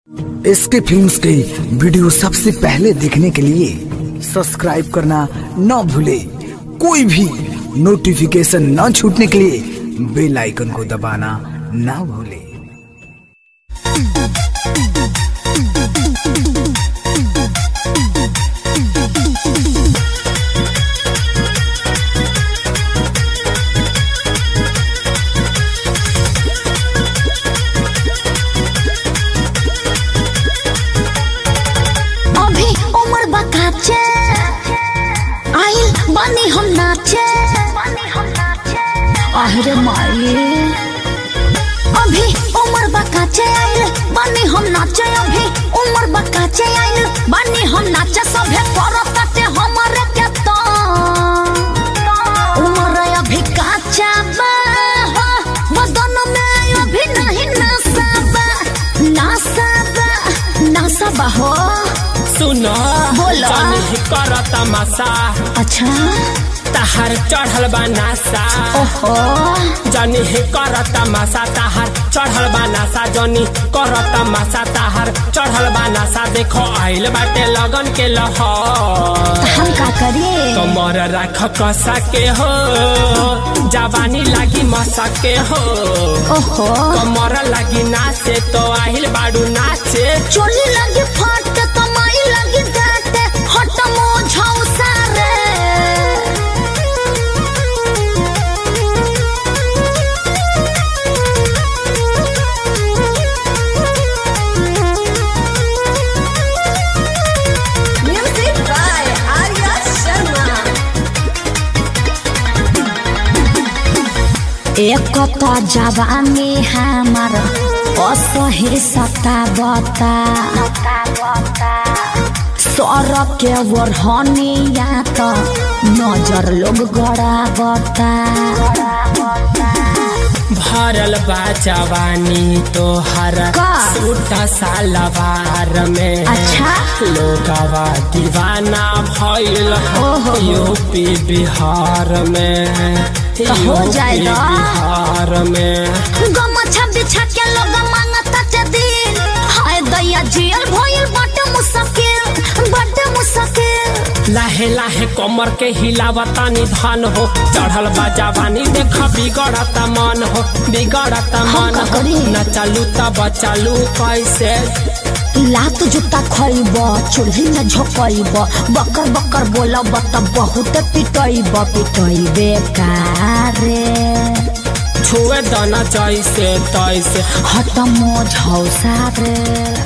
इसके फिल्म्स के वीडियो सबसे पहले देखने के लिए सब्सक्राइब करना न भूले कोई भी नोटिफिकेशन न छूटने के लिए बेल आइकन को दबाना न भूले अभी उम्र बकाचे आइल बनी हम नाचे अरे माई अभी उम्र बकाचे आइल बनी हम नाचे अभी उम्र बकाचे आइल बनी हम नाचे सभे करत काटे हमरे के तो उम्र अभी काचा बा हो, बदन में अभी नहीं नशा बा नशा बा नशा बा हो सुनो बोलो। जनी कर तमाशा अच्छा तहार चढ़ल बा नासा ओहो जनी कर तमाशा तहार चढ़ल बा नासा जनी कर तमाशा तहार चढ़ल बा नासा देखो आइल बाटे लगन के लहर हम का करिए कमर राख कसा के हो जवानी लागी मसा के हो ओहो कमर लागी नाचे तो आहिल बाडू नाचे चोली लगी फट कमाई लगी डाटे हट मोझाऊ सारे Music by Arya Sharma. एक तो जवानी हमार असही सता बता सर के वरहनिया तो नजर लोग गड़ा बता भरल बा जवानी तोहर का? सूट सालवार में अच्छा। लोगवा दीवाना भइल ओहो। यूपी बिहार में तो हो यूपी जाएगा। बिहार में गमछा बिछा के लोग मांगता चे दिन हाय दैया जियल भइल बट मुश्किल बट मुश्किल लाहे लाहे कमर के हिलावता निधान हो चढ़ल बा जवानी देख बिगड़ता मन हो बिगड़ता हम मन का हो करी? न चालू तब चालू कैसे लात जूता खइब चूल्ही में झोकइब बकर बकर बोलब त बहुत पिटइब पिटइबे कारे छुए दाना जैसे तैसे हट मोझौ सारे